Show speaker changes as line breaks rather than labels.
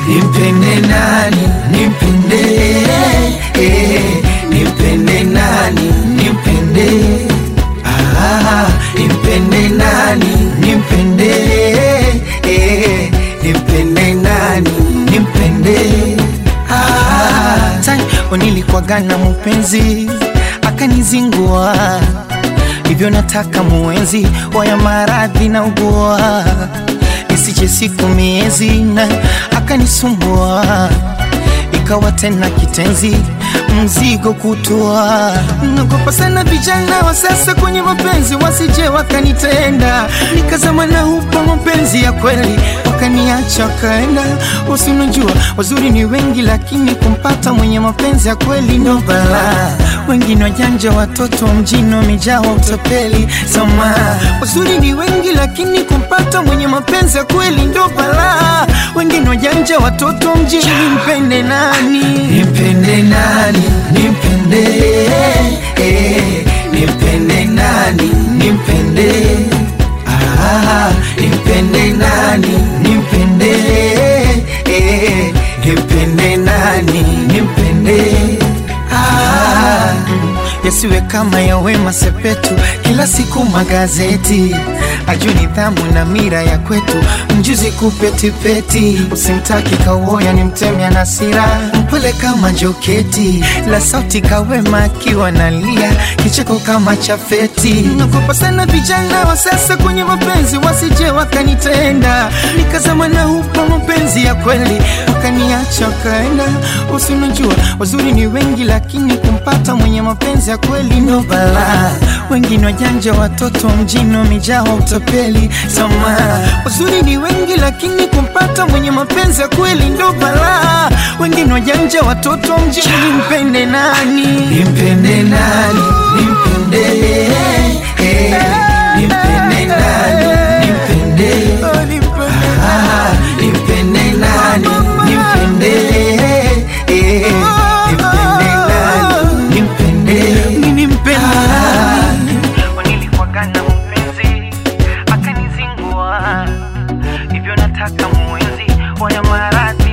nimpende nani nimpende eh, nimpende nani nimpende ah, nimpende nani nimpende eh, nimpende nani nimpende ah.
Tangu nilikwagana mupenzi akanizingua hivyo nataka muenzi waya maradhi na ugua isije siku miezi na akanisumbua ikawa tena kitenzi mzigo kutua nagopa sana vijana wa sasa kwenye mapenzi wasije wakanitenda nikazama na hupo mapenzi ya kweli wakaniacha wakaenda usinajua wazuri ni wengi lakini kumpata mwenye mapenzi ya kweli ndo balaa wengine wajanja watoto mjini wamejaa wa utapeli sama wazuri ni wengi lakini kumpata mwenye mapenzi ya kweli ndo balaa wengine wajanja watoto mjini mpende nani
nimpende nani nimpende eh, nimpende nani nimpende ah, nimpende nani nimpende eh, nimpende nani nimpende ah.
yasiwe kama ya Wema Sepetu, kila siku magazeti ajue nidhamu na mira ya kwetu, mjuzi kupetipeti, usimtaki kauoya ni mtemya na sira, mpole kama joketi la sauti kawema akiwa nalia, kicheko kama chafeti. Nagopa sana vijana wa sasa kwenye mapenzi, wasije wakanitenda, nikazama na hupo mapenzi ya kweli, wakaniacha wakaenda. Usinajua wazuri ni wengi, lakini kumpata mwenye mapenzi ya kweli ndo balaa. Wengine wajanja, watoto mjini wamejaa wa utapeli. Sama wazuri ni wengi, lakini kumpata mwenye mapenzi ya kweli ndo balaa. Wengine wajanja, watoto mjini, mpende nani?
nimpende nani nimpende eh, nimpende nani nimpende
Oh, nimpende
ah, nimpende nani nimpende eh, nimpende nani nimpende
Mimi nimpende
ah.
nilikwagana mpenzi akanizingua hivyo nataka muenzi waya maradhi